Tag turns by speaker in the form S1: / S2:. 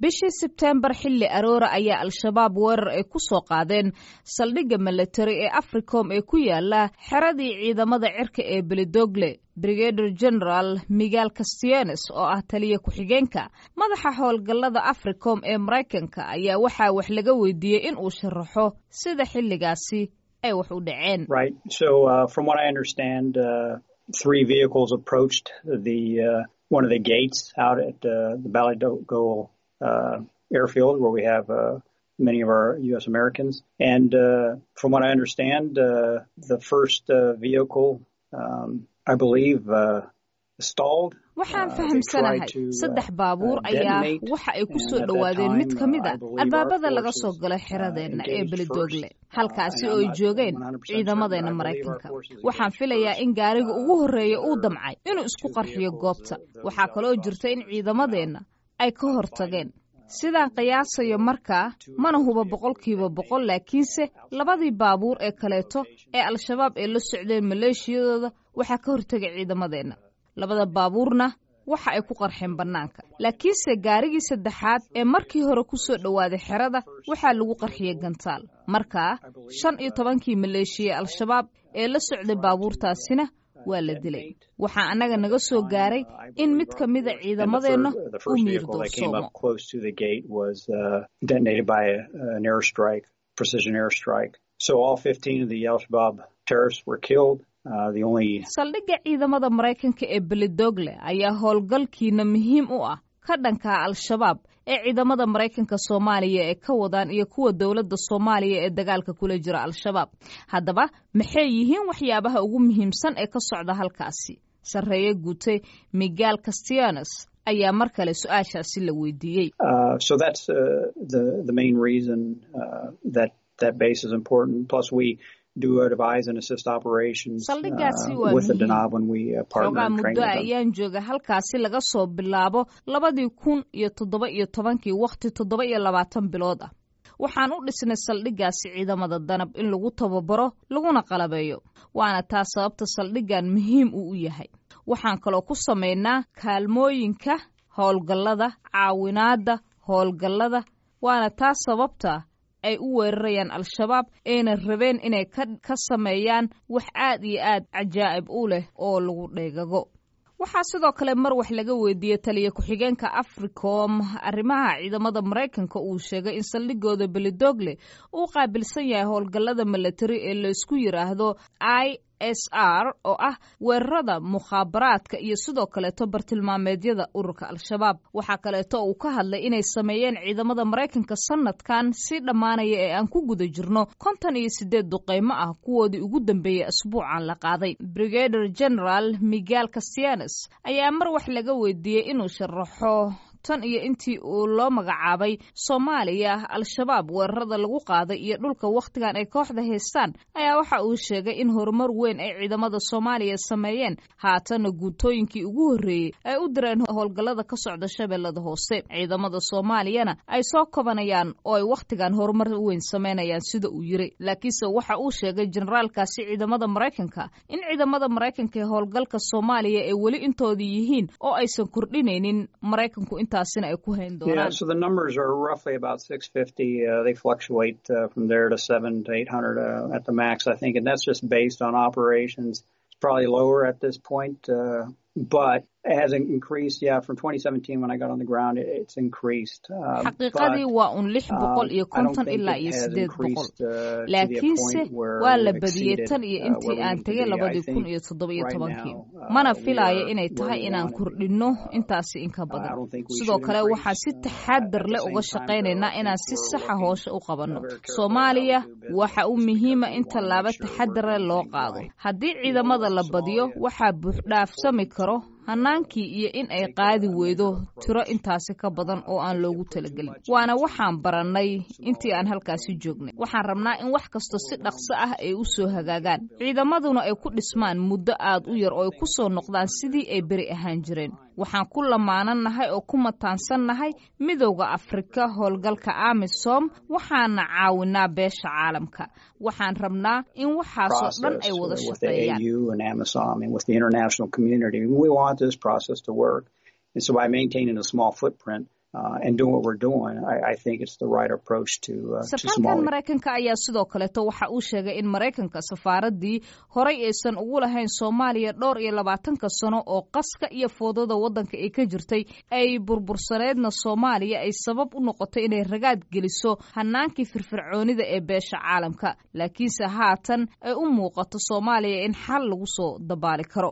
S1: bishii sebteembar xilli aroora ayaa al-shabaab weerar ay ku soo qaadeen saldhigga milatari ee africom ee ku yaala xeradii ciidamada cirka ee belidogle brigader general miguel castianes oo ah taliya ku-xigeenka madaxa howlgallada africom ee maraykanka ayaa waxaa wax laga weydiiyey in uu sharaxo sida xilligaasi ay wax u dhaceen
S2: one of the gates out at uh, the Balidogle uh, airfield where we have uh, many of our U.S. Americans. And uh, from what I understand, uh, the first uh, vehicle, um, I believe, uh, stalled.
S1: waxaan fahamsanahay saddex baabuur ayaa waxa ay ku soo dhowaadeen mid ka mid a albaabada laga soo galay xiradeenna ee belidogle halkaasi oo ay joogeen ciidamadeenna maraykanka waxaan filayaa in gaariga ugu horreeya uu damcay inuu isku qarxiyo goobta waxaa kaloo jirta in ciidamadeenna ay ka hortageen sidaan qiyaasayo markaa mana huba boqolkiiba boqol laakiinse labadii baabuur ee kaleeto ee al-shabaab ee la socdeen maleeshiyadooda waxaa ka hortegay ciidamadeenna labada baabuurna waxa ay ku qarxeen bannaanka laakiinse gaarigii saddexaad ee markii hore ku soo dhowaaday xerada waxaa lagu qarxiyey gantaal markaa shan iyo tobankii maleeshiya al-shabaab ee la socday baabuurtaasina waa la dilay waxaa annaga naga soo gaaray in mid ka mida ciidamadeenna uu miir doorsoomo saldhigga ciidamada maraykanka ee belidogle ayaa howlgalkiina muhiim u ah ka dhankaa al-shabaab ee ciidamada maraykanka soomaaliya ee ka wadaan iyo kuwa dowladda soomaaliya ee dagaalka kula jira al-shabaab haddaba maxay yihiin waxyaabaha ugu muhiimsan ee ka socda halkaasi sarreeye guutay miguel castianes ayaa mar kale su-aashaasi la weydiiyey saldhiggaasi waa xoogaa muddo ayaan jooga halkaasi laga soo bilaabo labadii kun iyo toddoba iyo tobankii wakhti toddoba iyo labaatan bilood ah waxaan u dhisnay saldhiggaasi ciidamada danab in lagu tababaro laguna qalabeeyo waana taa sababta saldhiggan muhiim uu u yahay waxaan kaloo ku samaynaa kaalmooyinka howlgallada caawinaadda howlgallada waana taa sababta ay u weerarayaan al-shabaab ayna rabeen inay ka sameeyaan wax aad iyo aad cajaa'ib u leh oo lagu dheegago waxaa sidoo kale mar wax laga weydiiyey taliya ku-xigeenka africom arrimaha ciidamada maraykanka uu sheegay in saldhigooda belidogle uu qaabilsan yahay howlgallada milatari ee laysku yidhaahdo i s r oo ah weerarada mukhaabaraadka iyo sidoo kaleeto bartilmaameedyada ururka al-shabaab waxaa kaleeto uu ka hadlay inay sameeyeen ciidamada maraykanka sanadkan si dhammaanaya ee aan ku guda jirno konton iyo siddeed duqeymo ah kuwoodii ugu dambeeyey asbuucan la qaaday brigader general miguel castianes ayaa mar wax laga weydiiyey inuu sharaxo tan iyo intii uu loo magacaabay soomaaliya al-shabaab weerarada lagu qaaday iyo dhulka wakhtigan ay kooxda haystaan ayaa waxa uu sheegay in horumar weyn ay ciidamada soomaaliya sameeyeen haatana guutooyinkii ugu horreeyey ay u direen howlgallada ka socda shabeellada hoose ciidamada soomaaliyana ay soo kobanayaan oo ay wakhtigan horumar weyn sameynayaan sida uu yiri laakiinse waxa uu sheegay generaalkaasi ciidamada maraykanka in ciidamada maraykanka ee howlgalka soomaaliya ay weli intoodii yihiin oo aysan kordhinaynin maraykanku intaasina ay ku hayn doonaan
S2: Yeah, so the numbers are roughly about 650. Uh, they fluctuate uh, from there to seven to 800 uh, at the max, I think, and that's just based on operations. It's probably lower at this point, uh, but it has increased. Yeah, from 2017 when I got on the ground, it, it's increased. Uh,
S1: xaqiiqadii waa un lix boqol iyo konton ilaa iyo sideed boqol laakiinse waa la badiyey tan iyo intii aan tegay labadii kun iyo toddoba iyo tobankii mana filaayo inay tahay inaan kordhinno intaasi inka badan sidoo kale waxaan si taxaadar leh uga shaqaynaynaa inaan si saxa hoosha u qabanno soomaaliya waxa u muhiima in tallaabo taxadare loo qaado haddii ciidamada la badiyo waxaa buuxdhaafsami karo hannaankii iyo in ay qaadi weydo tiro intaasi ka badan oo aan loogu talagelin waana waxaan barannay intii aan halkaasi joognay waxaan rabnaa in wax kasta si dhaqso ah ay u soo hagaagaan ciidamaduna ay ku dhismaan muddo aad u yar oo ay ku soo noqdaan sidii ay beri ahaan jireen waxaan ku lamaanannahay oo ku mataansannahay midowda afrika howlgalka amisom waxaana caawinaa beesha caalamka waxaan rabnaa in waxaasoo dhan ay wada shaqeeyaan
S2: this process to work. And so by maintaining a small footprint,
S1: sarkaalkan maraykanka ayaa sidoo kaleeto waxa uu sheegay in maraykanka safaaradii horay aysan ugu lahayn soomaaliya dhowr iyo labaatanka sano oo qaska iyo foodada waddanka ay ka jirtay ay burbursaneedna soomaaliya ay sabab u noqotay inay ragaad geliso hanaankii firfircoonida ee beesha caalamka laakiinse haatan ay u muuqato soomaaliya in xal lagu soo dabaali karo